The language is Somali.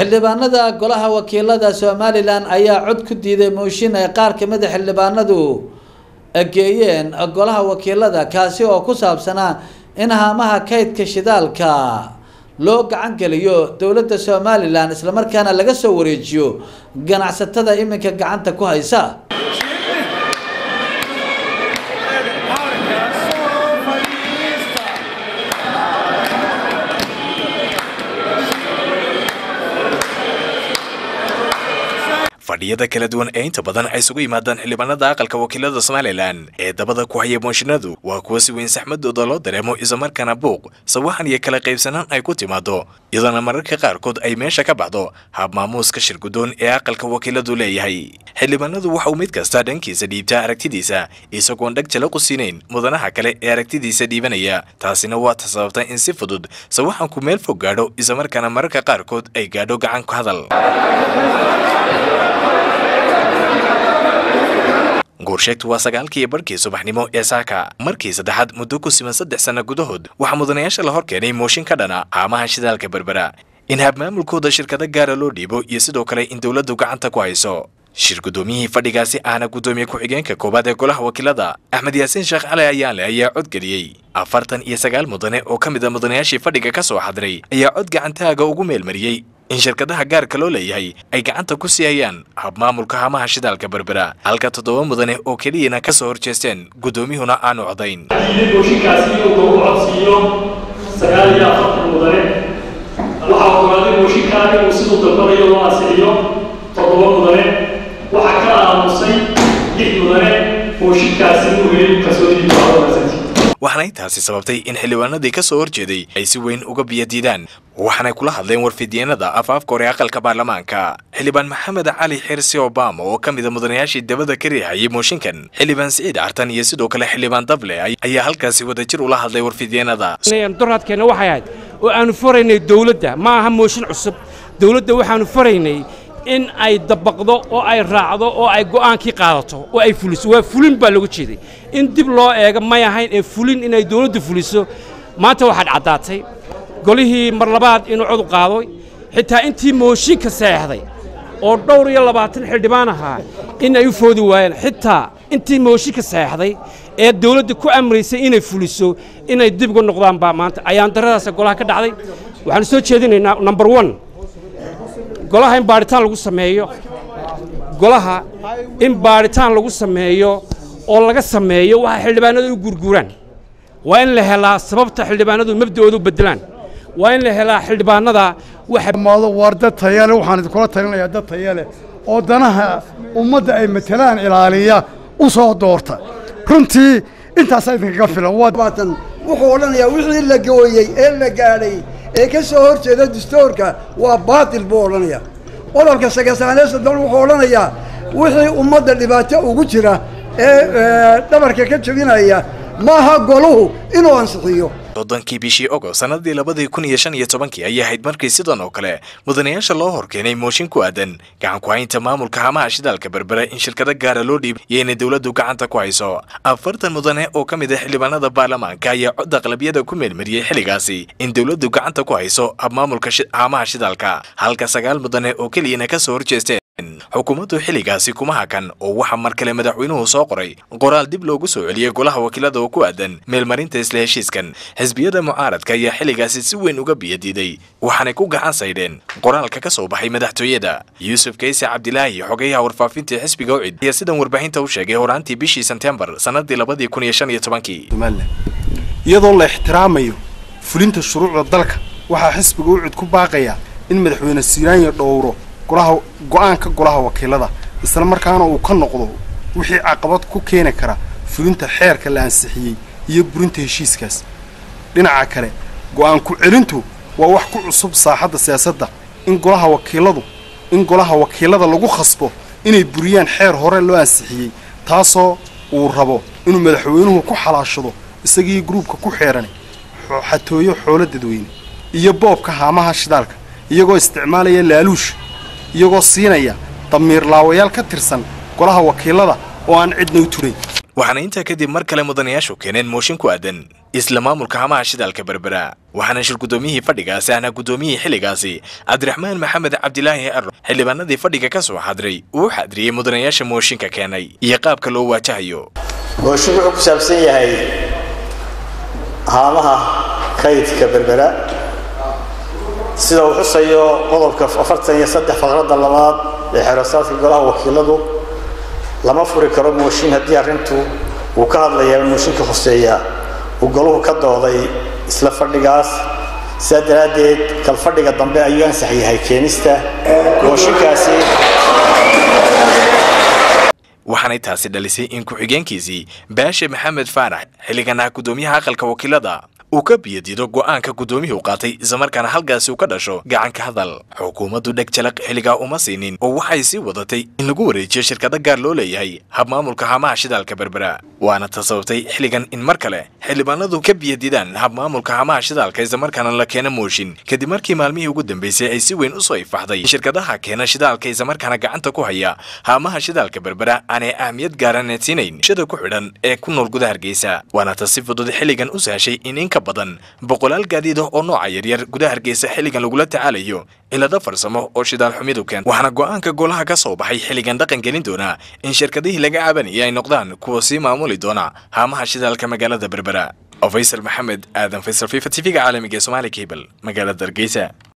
xildhibaanada golaha wakiilada somalilan ayaa cod ku diiday mooshin ay qaar kamid a xildhibaanadu geeyeen golaha wakiilada kaasi oo ku saabsanaa in haamaha kaydka shidaalka loo gacan geliyo dowladda somalilan islamarkaana laga soo wareejiyo ganacsatada iminka gacanta ku haysa fadhiyada kala duwan ee inta badan ay isugu yimaadaan xildhibaanada aqalka wakiilada somalilan ee dabada ku haya mooshinadu waa kuwa si weyn saxmadooda loo dareemo islamarkaana buuq sawaxan iyo kala qaybsanaan ay ku timaado iyadoona mararka qaarkood ay meesha ka baxdo hab maamuuska shirgudoon ee aqalka wakiiladu leeyahay xildhibaanadu waxa uu mid kasta dhankiisa dhiibtaa aragtidiisa isagoon dheg jala qusiinayn mudanaha kale ee aragtidiisa dhiibanaya taasina waa ta sababta in si fudud sawaxanku meel fog gaadho islamarkaana mararka qaarkood ay gaadho gacan ku hadal goorsheegtu waa sagaalkii barhkii subaxnimo ee saaka markii saddexaad muddo ku siman saddex sanno gudahood waxaa mudanayaasha la hor keenay mooshin ka dhana haamaha shidaalka berbera in habmaamulkooda shirkado gaara loo dhiibo iyo sidoo kale in dowladdu gacanta ku hayso shir guddoomiyihii fadhigaasi ahna guddoomiye ku-xigeenka koowaad ee golaha wakiilada axmed yaasiin sheekh cali ayaanle ayaa codgeliyey afartan iyo sagaal mudane oo ka mid a mudanayaashii fadhiga ka soo xadiray ayaa cod gacantaaga ugu meelmariyey in shirkadaha gaarka loo leeyahay ay gacanta ku sii hayaan habmaamulka hamaha shidaalka berbera halka toddoba mudane oo keliyana ka soo horjeesteen guddoomiyuhuna aanu codayn mooshinkaasi inuu lagu codsiiyo sagaal iyo afartan mudane waxaa ogolaaday mooshinkaa inuu siduu dalbanayo loo ansixiyo toddoba mudane waxaa ka aamusay lix mudane mooshinkaasi inuu helin kalsoonidii kuaaasanti waxaana intaasi sababtay in xildhibaanadii ka soo horjeeday ay si weyn uga biyadiidaan waxaanay kula hadleen warfidyeennada afaafka hore aqalka baarlamaanka xildhibaan maxamed cali xirsi obama oo ka mid a mudanayaashii dabada ka riixayay mooshinkan xildhibaan siciid cartan iyo sidoo kale xildhibaan dable ayaa halkaasi wadajir ula hadlay warfidyeennada doraadkeenna waxay ahayd oo aanu faraynay dowladda ma aha mooshin cusub dowladda waxaanu faraynay in ay dabaqdo oo ay raacdo oo ay go'aankii qaadato oo ay fuliso waa fulin baa looga jeeday in dib loo eego may ahayn ee fulin inay dawladdu fuliso maanta waxaad caddaatay golihii mar labaad inuu cod qaadoy xitaa intii mooshinka seexday oo dhowr iyo labaatan xildhibaan ahaa in ay u foodi waayeen xitaa intii mooshinka seexday ee dawladda ku amraysay inay fuliso inay dib uga noqdaan baa maanta ayaan daradaasa golaha ka dhacday waxaanu soo jeedinaynaa number one golaha in baadhitaan lagu sameeyo golaha in baadhitaan lagu sameeyo oo laga sameeyo waxa xildhibaanadu u gurguraan waa in la helaa sababta xildhibaanadu mabda'ooda u beddelaan waa in la helaa xildhibaanada waxa war dad tayale waxaan idinkula talinayaa dad tayale oo danaha ummadda ay matelaan ilaaliya u soo doorta runtii intaasaa idinkaga filan wuxuu odhanayaa wixii la gooyey ee la gaadhay ee ka soo hor jeeda dastuurka waa baatil buu odhanayaa qodolka sagasaanee soddon wuxuu odhanayaa wixii ummadda dhibaato ugu jira ee dhabarka ka jebinaya maaha goluhu inuu ansixiyo soddonkii bishii ogost sannadii labadii kun iyo shan iyo tobankii ayay ahayd markii sidan oo kale mudanayaasha loo hor keenay mooshin ku aadan gacan ku haynta maamulka hamaha shidaalka berbera in shirkado gaara loo dhiib iyo inay dowladdu gacanta ku hayso afartan mudane oo ka mid ah xildhibaanada baarlamaanka ayaa cod aqlabiyada ku meelmariyey xilligaasi in dowladdu gacanta ku hayso habmaamulka hamaha shidaalka halka sagaal mudane oo keliyana ka soo horjeesteen xukuumaddu xilligaasi kuma hakan oo waxaa mar kale madaxweynuhu soo qoray qoraal dib loogu soo celiyey golaha wakiilada oo ku aadan meelmarinta isla heshiiskan xisbiyada mucaaradka ayaa xilligaasi si weyn uga biyadiiday waxaanay ku gacan saydheen qoraalka ka soo baxay madaxtooyada yuusuf kayse cabdilaahi xogayaha warfaafintii xisbiga ucid ayaa sidan warbaahinta u sheegay horaantii bishii sebtembar sannadii labadii kun iyo shan iyo tobankii iyadoo la ixtiraamayo fulinta shuruucda dalka waxaa xisbiga ucid ku baaqaya in madaxweyne siiraanya dhowro golaha go-aanka golaha wakiilada isla markaana uu ka noqdo wixii caqabad ku keeni kara fulinta xeerka la ansixiyey iyo burinta heshiiskaas dhinaca kale go-aan ku-celintu waa wax ku cusub saaxadda siyaasadda in golaha wakiiladu in golaha wakiilada lagu khasbo inay buriyaan xeer hore loo ansixiyey taasoo uu rabo inuu madaxweynuhu ku xalaashado isagii gruubka ku xeeran xatooyo xoolo dadweyne iyo boobka haamaha shidaalka iyagoo isticmaalaya laaluush iyagoo siinaya damiir laawayaal ka tirsan golaha wakiilada oo aan cidna u turayn waxaana intaa kadib mar kale mudanayaashu keeneen mooshin ku aadan isla maamulka hamaha shidaalka berbera waxaana shir guddoomiyihii fadhigaasi ahna guddoomiyihii xilligaasi cabdiraxmaan maxamed cabdilaahi aro xildhibaanadii fadhiga ka soo xadray uu xadriyey mudanayaasha mooshinka keenay iyo qaabka loo waajahayo mooshin wuxuu ku saabsan yahay haamaha kaydka berbera sida uu xusayo qodobka afartan iyo saddex faqradda labaad ee xeerasaadka golaha wakiiladu lama furi karo mooshin haddii arrintu uu ka hadlayaa mooshinka hoseeya uu goluhu ka dooday isla fadhigaas sidaa daraaddeed kal fadhiga dambe ayuu ansax yahay keenista mooshinkaasi waxaanay taasi dhalisay in ku-xigeenkiisii baashe maxamed faarax xilligan ah guddoomiyaha aqalka wakiilada uu ka biyadido go'aanka guddoomiyuhu qaatay islamarkaana halkaasi uu ka dhasho gacanka hadal xukuumaddu dheg jalaq xilligaa uma siinin oo waxay sii wadatay in lagu wareejiyo shirkado gaar loo leeyahay habmaamulka hamaha shidaalka berbera waana ta sababtay xilligan in mar kale xildhibaanadu ka biyadidaan habmaamulka hamaha shidaalka islamarkaana la keena mooshin kadib markii maalmihii ugu dambeysay ay si weyn usoo ifaxday in shirkadaha keena shidaalka islamarkaana gacanta ku haya haamaha shidaalka berbera aanay ahmiyad gaaraneed siinayn shada ku xidhan ee ku nool gudaha hargeysa waana ta si fudud xilligan u sahashay in inka badan boqolaal gaadiid ah oo nooca yaryar gudaha hargeysa xilligan lagula tacaalayo cilado farsamo oo shidaal xumidu keen waxaana go'aanka golaha ka soo baxay xilligan dhaqan gelin doona in shirkadihii laga cabanayay ay noqdaan kuwa sii maamuli doona haamaha shidaalka magaalada berbera faysal maxamed aadan faysal fifa tv-ga caalamiga ee somaali cable magaalada hargeysa